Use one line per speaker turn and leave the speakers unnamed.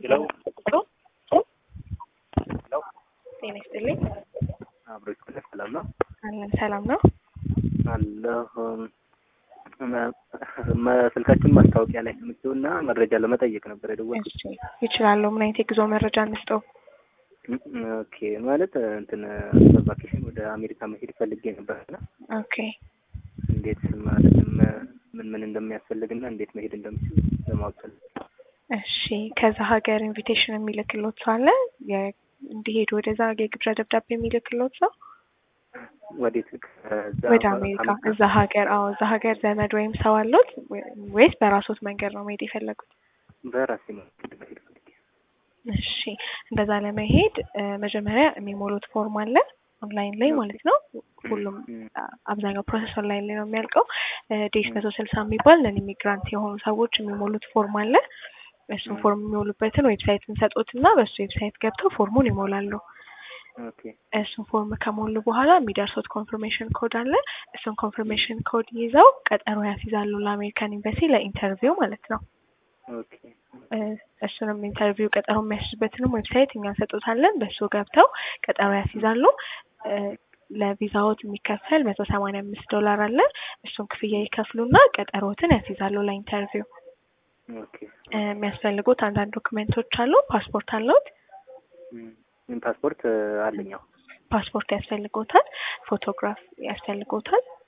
ሄሎ
ጤና ይስጥልኝ።
አብሮ ይስጥልኝ። ሰላም ነው
አለን ሰላም ነው።
አለሁ። ስልካችሁን ማስታወቂያ ላይ ሰምቼው እና መረጃ ለመጠየቅ ነበር የደወልኩት።
እሺ ይችላለሁ። ምን አይነት የጉዞ መረጃ እንስጠው?
ኦኬ ማለት እንትን በቫኬሽን ወደ አሜሪካ መሄድ ፈልጌ ነበርና
ኦኬ
እንዴት ማለትም ምን ምን እንደሚያስፈልግና እንዴት መሄድ እንደምችል ለማወቅ ፈልጌ
እሺ ከዛ ሀገር ኢንቪቴሽን የሚልክሎት ሰው አለ? የ- እንዲሄዱ ወደዛ የግብዣ ደብዳቤ የሚልክሎት ሰው
ወዴት ከዛ
ወደ አሜሪካ እዛ ሀገር አዎ እዛ ሀገር ዘመድ ወይም ሰው አሉት ወይስ በራሶት መንገድ ነው መሄድ የፈለጉት?
በራሴ መንገድ መሄድ ፈልጌ
እሺ እንደዛ ለመሄድ እ መጀመሪያ የሚሞሉት ፎርም አለ ኦንላይን ላይ ማለት ነው። ሁሉም አ- አብዛኛው ፕሮሰስ ኦንላይን ላይ ነው የሚያልቀው። ዴስ መቶ ስልሳ የሚባል ነን ኢሚግራንት የሆኑ ሰዎች የሚሞሉት ፎርም አለ። እሱን ፎርም የሚሞሉበትን ዌብሳይት እንሰጦትና በሱ ዌብሳይት ገብተው ፎርሙን ይሞላሉ።
ኦኬ
እሱን ፎርም ከሞሉ በኋላ የሚደርሱት ኮንፈርሜሽን ኮድ አለ። እሱን ኮንፈርሜሽን ኮድ ይዘው ቀጠሮ ያስይዛሉ ለአሜሪካን ኤምባሲ ለኢንተርቪው ማለት ነው።
ኦኬ
እ እሱንም ኢንተርቪው ቀጠሮ የሚያስይዝበትንም ዌብሳይት እኛ እንሰጦታለን። በሱ ገብተው ቀጠሮ ያስይዛሉ። እ ለቪዛዎት የሚከፈል መቶ ሰማንያ አምስት ዶላር አለ። እሱን ክፍያ ይከፍሉና ቀጠሮትን ያስይዛሉ ለኢንተርቪው።
ኦኬ
እ የሚያስፈልጉት አንዳንድ ዶክመንቶች አሉ። ፓስፖርት አለዎት?
ም ፓስፖርት አለኝ። አዎ
ፓስፖርት ያስፈልጎታል። ፎቶግራፍ ያስፈልጎታል።